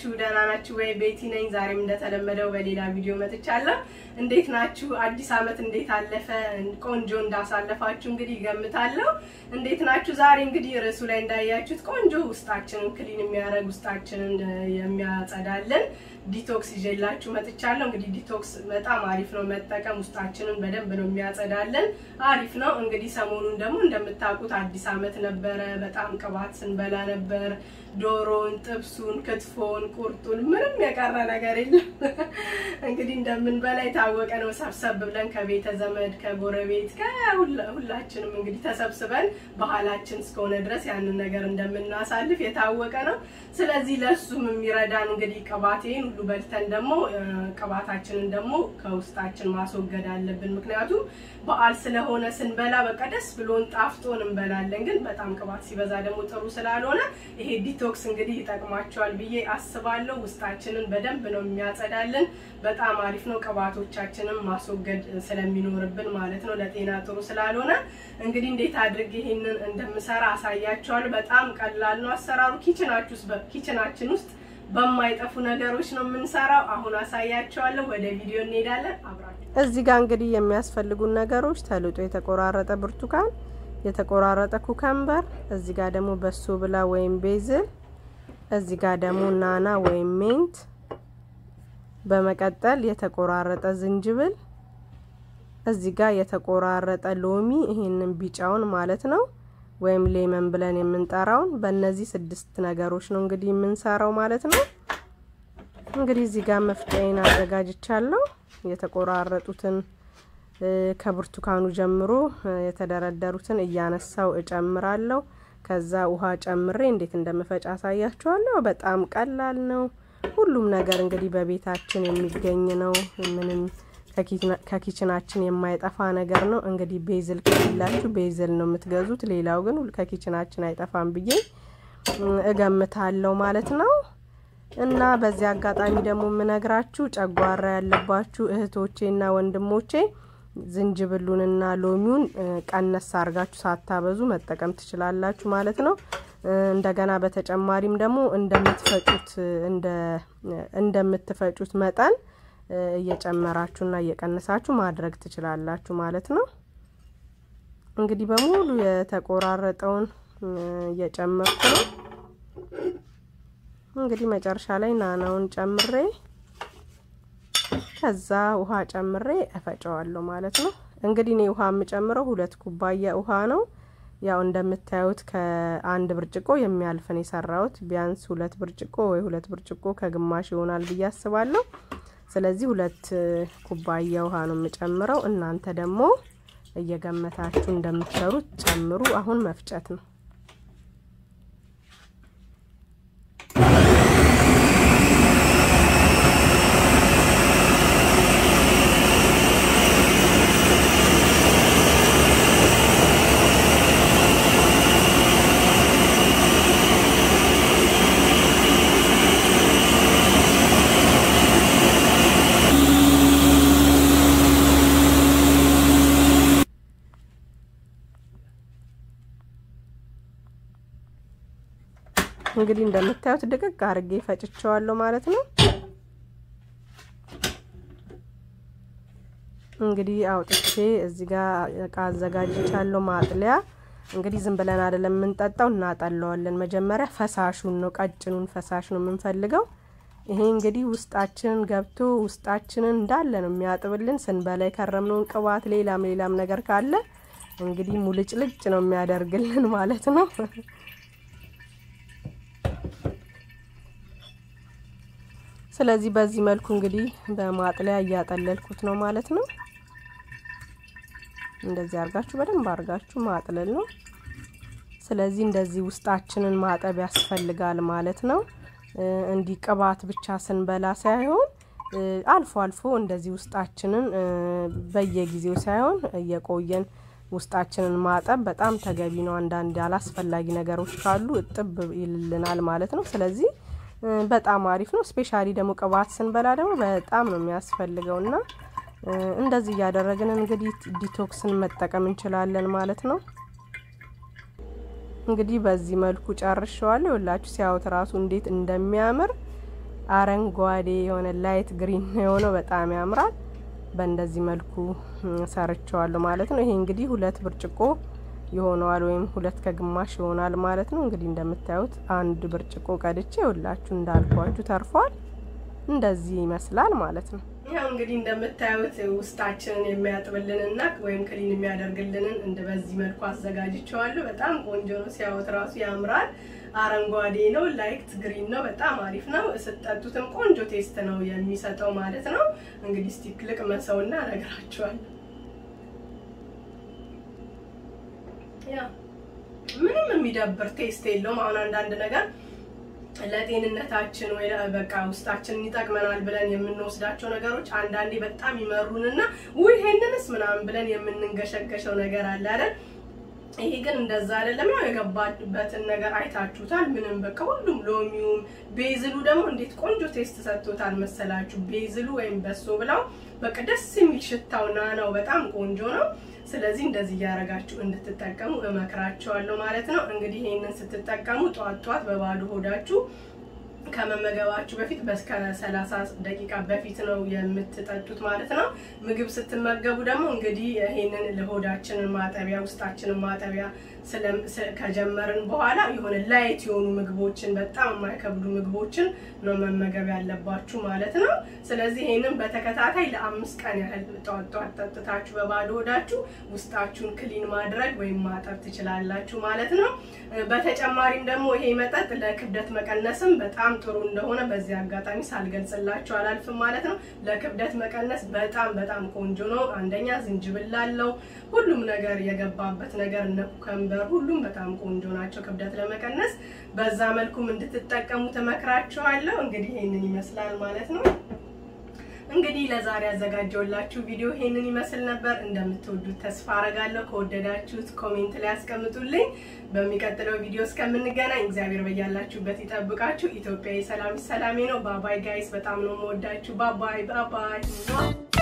ናችሁ? ደህና ናችሁ ወይ? ቤቲ ነኝ። ዛሬም እንደተለመደው በሌላ ቪዲዮ መጥቻለሁ። እንዴት ናችሁ? አዲስ ዓመት እንዴት አለፈ? ቆንጆ እንዳሳለፋችሁ እንግዲህ ይገምታለሁ። እንዴት ናችሁ? ዛሬ እንግዲህ ርዕሱ ላይ እንዳያችሁት ቆንጆ ውስጣችንን ክሊን የሚያደርግ ውስጣችንን የሚያጸዳልን ዲቶክስ ይዤላችሁ መጥቻለሁ። እንግዲህ ዲቶክስ በጣም አሪፍ ነው መጠቀም፣ ውስጣችንን በደንብ ነው የሚያጸዳልን፣ አሪፍ ነው። እንግዲህ ሰሞኑን ደግሞ እንደምታውቁት አዲስ ዓመት ነበረ። በጣም ቅባት ስንበላ ነበር። ዶሮን፣ ጥብሱን፣ ክትፎን፣ ቁርጡን ምንም የቀረ ነገር የለም። እንግዲህ እንደምንበላ የታወቀ ነው። ሰብሰብ ብለን ከቤተ ዘመድ ከጎረቤት ከሁላችንም እንግዲህ ተሰብስበን ባህላችን እስከሆነ ድረስ ያንን ነገር እንደምናሳልፍ የታወቀ ነው። ስለዚህ ለሱም የሚረዳን እንግዲህ ቅባቴን ሁሉ በልተን ደግሞ ቅባታችንን ደግሞ ከውስጣችን ማስወገድ አለብን። ምክንያቱም በዓል ስለሆነ ስንበላ በቃ ደስ ብሎን ጣፍጦን እንበላለን። ግን በጣም ቅባት ሲበዛ ደግሞ ጥሩ ስላልሆነ ይሄ ዲቶክስ እንግዲህ ይጠቅማቸዋል ብዬ አስባለሁ። ውስጣችንን በደንብ ነው የሚያጸዳልን። በጣም አሪፍ ነው። ቅባቶቻችንን ማስወገድ ስለሚኖርብን ማለት ነው። ለጤና ጥሩ ስላልሆነ እንግዲህ እንዴት አድርጌ ይሄንን እንደምሰራ አሳያቸዋለሁ። በጣም ቀላል ነው አሰራሩ። ኪችናችን ውስጥ በማይጠፉ ነገሮች ነው የምንሰራው። አሁን አሳያቸዋለሁ። ወደ ቪዲዮ እንሄዳለን። አብራችሁ እዚህ ጋር እንግዲህ የሚያስፈልጉን ነገሮች ተልጦ የተቆራረጠ ብርቱካን፣ የተቆራረጠ ኩከምበር፣ እዚህ ጋር ደግሞ በሶ ብላ ወይም ቤዝል፣ እዚህ ጋር ደግሞ ናና ወይም ሜንት፣ በመቀጠል የተቆራረጠ ዝንጅብል፣ እዚህ ጋር የተቆራረጠ ሎሚ፣ ይሄንን ቢጫውን ማለት ነው ወይም ሌመን ብለን የምንጠራውን በእነዚህ ስድስት ነገሮች ነው እንግዲህ የምንሰራው ማለት ነው። እንግዲህ እዚህ ጋር መፍጫዬን አዘጋጅቻለሁ። የተቆራረጡትን ከብርቱካኑ ጀምሮ የተደረደሩትን እያነሳው እጨምራለሁ። ከዛ ውሃ ጨምሬ እንዴት እንደምፈጭ አሳያችኋለሁ። በጣም ቀላል ነው። ሁሉም ነገር እንግዲህ በቤታችን የሚገኝ ነው። ምንም ከኪችናችን የማይጠፋ ነገር ነው። እንግዲህ ቤዝል ከሌላችሁ ቤዝል ነው የምትገዙት። ሌላው ግን ከኪችናችን አይጠፋም ብዬ እገምታለሁ ማለት ነው። እና በዚህ አጋጣሚ ደግሞ የምነግራችሁ ጨጓራ ያለባችሁ እህቶቼና ወንድሞቼ ዝንጅብሉንና ሎሚውን ቀነስ አርጋችሁ ሳታበዙ መጠቀም ትችላላችሁ ማለት ነው። እንደገና በተጨማሪም ደግሞ እንደምትፈጩት እንደምትፈጩት መጠን እየጨመራችሁና እየቀነሳችሁ ማድረግ ትችላላችሁ ማለት ነው። እንግዲህ በሙሉ የተቆራረጠውን እየጨመርኩ ነው። እንግዲህ መጨረሻ ላይ ናናውን ጨምሬ ከዛ ውሃ ጨምሬ እፈጨዋለሁ ማለት ነው። እንግዲህ እኔ ውሃ የምጨምረው ሁለት ኩባያ ውሃ ነው። ያው እንደምታዩት ከአንድ ብርጭቆ የሚያልፍን የሰራሁት ቢያንስ ሁለት ብርጭቆ ወይ ሁለት ብርጭቆ ከግማሽ ይሆናል ብዬ አስባለሁ። ስለዚህ ሁለት ኩባያ ውሃ ነው የምጨምረው። እናንተ ደግሞ እየገመታችሁ እንደምትሰሩት ጨምሩ። አሁን መፍጨት ነው። እንግዲህ እንደምታዩት ድቅቅ አርጌ ፈጭቸዋለሁ ማለት ነው። እንግዲህ አውጥቼ እዚህ ጋር እቃ አዘጋጅቻለሁ ማጥለያ። እንግዲህ ዝም ብለን አይደለም የምንጠጣው፣ እናጠለዋለን። መጀመሪያ ፈሳሹን ነው፣ ቀጭኑን ፈሳሽ ነው የምንፈልገው። ይሄ እንግዲህ ውስጣችንን ገብቶ ውስጣችንን እንዳለ ነው የሚያጥብልን። ስንበላ የከረምነውን ቅባት፣ ሌላም ሌላም ነገር ካለ እንግዲህ ሙልጭልጭ ነው የሚያደርግልን ማለት ነው። ስለዚህ በዚህ መልኩ እንግዲህ በማጥለያ እያጠለልኩት ነው ማለት ነው። እንደዚህ አርጋችሁ በደንብ አርጋችሁ ማጥለል ነው። ስለዚህ እንደዚህ ውስጣችንን ማጠብ ያስፈልጋል ማለት ነው። እንዲህ ቅባት ብቻ ስንበላ ሳይሆን አልፎ አልፎ እንደዚህ ውስጣችንን በየጊዜው ሳይሆን እየቆየን ውስጣችንን ማጠብ በጣም ተገቢ ነው። አንዳንድ አላስፈላጊ ነገሮች ካሉ እጥብ ይልልናል ማለት ነው። ስለዚህ በጣም አሪፍ ነው። ስፔሻሊ ደግሞ ቅባት ስንበላ ደግሞ በጣም ነው የሚያስፈልገው እና እንደዚህ እያደረግን እንግዲህ ዲቶክስን መጠቀም እንችላለን ማለት ነው። እንግዲህ በዚህ መልኩ ጨርሸዋለሁ። ይኸውላችሁ ሲያዩት ራሱ እንዴት እንደሚያምር አረንጓዴ የሆነ ላይት ግሪን የሆነው በጣም ያምራል። በእንደዚህ መልኩ ሰርቸዋለሁ ማለት ነው። ይሄ እንግዲህ ሁለት ብርጭቆ ይሆነዋል ወይም ሁለት ከግማሽ ይሆናል ማለት ነው። እንግዲህ እንደምታዩት አንድ ብርጭቆ ቀድቼ ሁላችሁ እንዳልኳችሁ ተርፏል። እንደዚህ ይመስላል ማለት ነው። ያው እንግዲህ እንደምታዩት ውስጣችንን የሚያጥብልንና ወይም ክሊን የሚያደርግልንን እንደ በዚህ መልኩ አዘጋጅቸዋለሁ። በጣም ቆንጆ ነው። ሲያዩት ራሱ ያምራል። አረንጓዴ ነው፣ ላይት ግሪን ነው። በጣም አሪፍ ነው። ስጠጡትም ቆንጆ ቴስት ነው የሚሰጠው ማለት ነው። እንግዲህ እስቲ ልቅመሰውና እነግራችኋለሁ። ያ ምንም የሚደብር ቴስት የለውም። አሁን አንዳንድ ነገር ለጤንነታችን ወይ በቃ ውስጣችንን ይጠቅመናል ብለን የምንወስዳቸው ነገሮች አንዳንዴ በጣም ይመሩንና ውይ ይሄንንስ ምናምን ብለን የምንንገሸገሸው ነገር አለ አይደል? ይሄ ግን እንደዛ አይደለም። ያው የገባበትን ነገር አይታችሁታል። ምንም በቃ ሁሉም ሎሚውም ቤዝሉ ደግሞ እንዴት ቆንጆ ቴስት ሰጥቶታል መሰላችሁ። ቤዝሉ ወይም በሶ ብላው በቃ ደስ የሚል ሽታው ናናው በጣም ቆንጆ ነው። ስለዚህ እንደዚህ እያደረጋችሁ እንድትጠቀሙ እመክራቸዋለሁ ማለት ነው። እንግዲህ ይሄንን ስትጠቀሙ ጧት ጧት በባዶ ሆዳችሁ ከመመገባችሁ በፊት በስከ ሰላሳ ደቂቃ በፊት ነው የምትጠጡት ማለት ነው። ምግብ ስትመገቡ ደግሞ እንግዲህ ይሄንን ለሆዳችንን ማጠቢያ ውስጣችንን ማጠቢያ ከጀመርን በኋላ የሆነ ላይት የሆኑ ምግቦችን በጣም የማይከብዱ ምግቦችን ነው መመገብ ያለባችሁ ማለት ነው። ስለዚህ ይሄንን በተከታታይ ለአምስት ቀን ያህል ጠዋት ጠዋት ጠጥታችሁ በባዶ ሆዳችሁ ውስጣችሁን ክሊን ማድረግ ወይም ማጠብ ትችላላችሁ ማለት ነው። በተጨማሪም ደግሞ ይሄ መጠጥ ለክብደት መቀነስም በጣም ጥሩ እንደሆነ በዚህ አጋጣሚ ሳልገልጽላችሁ አላልፍም ማለት ነው። ለክብደት መቀነስ በጣም በጣም ቆንጆ ነው። አንደኛ ዝንጅብል አለው። ሁሉም ነገር የገባበት ነገር እነ ኩከምበር ሁሉም በጣም ቆንጆ ናቸው ክብደት ለመቀነስ። በዛ መልኩም እንድትጠቀሙ ተመክራችኋለሁ። እንግዲህ ይሄንን ይመስላል ማለት ነው። እንግዲህ ለዛሬ ያዘጋጀውላችሁ ቪዲዮ ይሄንን ይመስል ነበር። እንደምትወዱት ተስፋ አረጋለሁ። ከወደዳችሁት ኮሜንት ላይ ያስቀምጡልኝ። በሚቀጥለው ቪዲዮ እስከምንገናኝ እግዚአብሔር በያላችሁበት ይጠብቃችሁ። ኢትዮጵያዊ ሰላም ሰላሜ ነው። ባባይ ጋይስ፣ በጣም ነው የምወዳችሁ። ባባይ ባባይ